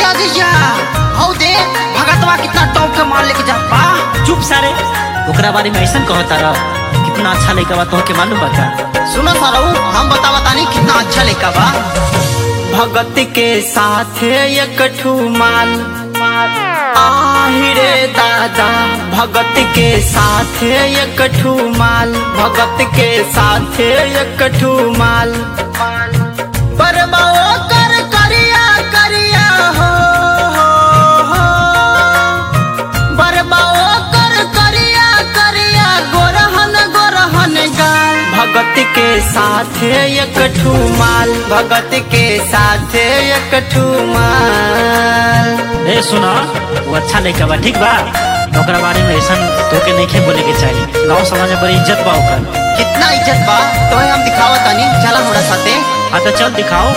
राजैया हौ दे भगतवा कितना टॉप के माल लेके जात बा चुप सारे ओकरा बारे में ऐसा कहता रह कितना अच्छा लड़का बा तोहके मालूम बा का सुनो सारऊ हम बतावा तानी कितना अच्छा लेका बा भगत के साथ एक ठू माल आहिरे दादा भगत के साथ एक ठू माल भगत के साथ एक ठू माल बरबाओ कर करिया करिया हो हो हो बरबाओ कर करिया करिया गोरहन गोरहन गाल भगत के साथ एक ठू माल भगत के साथ एक ठू माल ए सुना वो अच्छा लड़का बा ठीक बा ओकरा बारे में ऐसा तोके नहीं बोले के चाहिए गाँव समाज में बड़ी इज्जत बा ओकर कितना इज्जत बा तो हम दिखावा तानी चला हमरा साथे हाँ तो चल दिखाओ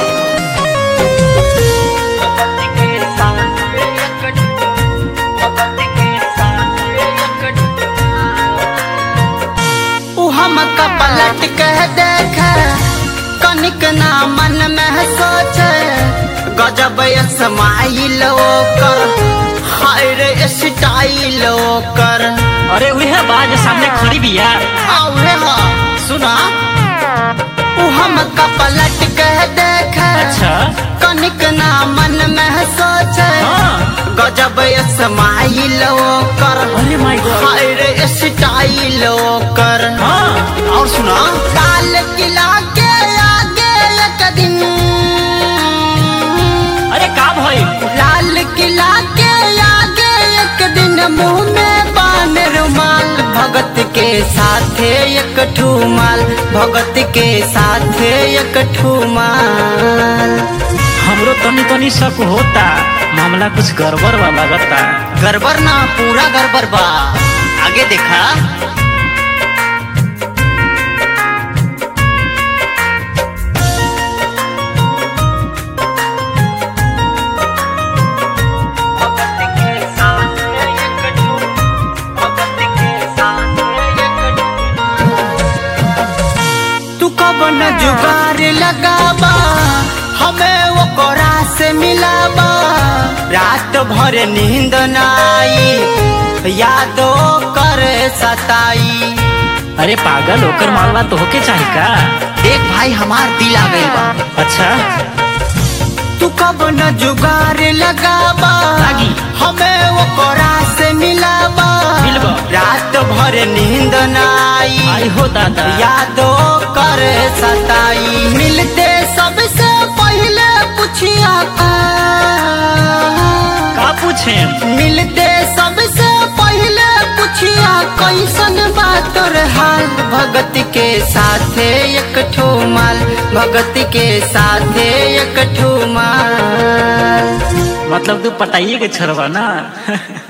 उ हमका पलट के देख कनिक ना मन में सोचे गजब स्माइल ओकर हाय रे स्टाइल ओकर अरे वह बाज सामने खड़ी भी यार आवे हा सुना उ हमका पलट के देख अच्छा कनिक ना मन में सोचे हाँ गजब स्माइल ओकर अरे माय गॉड हाय रे स्टाइल ओकर हाँ और सुना काल किला के आगे एक दिन अरे का भाई लाल किला के आगे एक दिन मुंह में बान रुमाल भगत के साथे एक ठुमाल भगत के साथे एक ठुमाल हमरो तनी तनी शक होता मामला कुछ गड़बड़ वाला लगता गड़बड़ ना पूरा गड़बड़ बा आगे देखा तू कब न जुगार लगाबा हमें वो कोरा से मिलाबा रात भर नींद न आई यादो कर सताई अरे पागल होकर मालवा तो होके चाही का देख भाई हमार दिल आ गई बा अच्छा तू कब न जुगार लगाबा लागी। हमें वो कोरा से मिलाबा मिलबा। रात भर नींद न आई आई हो दादा यादो कर सताई मिलते सबसे पहले पूछिया का का पूछे मिलते सबसे पहले पूछिया कैसन बात तोर हाल भगत के साथे एक ठो माल भगत के साथे एक ठो माल मतलब तू पटाइए के छोड़बा ना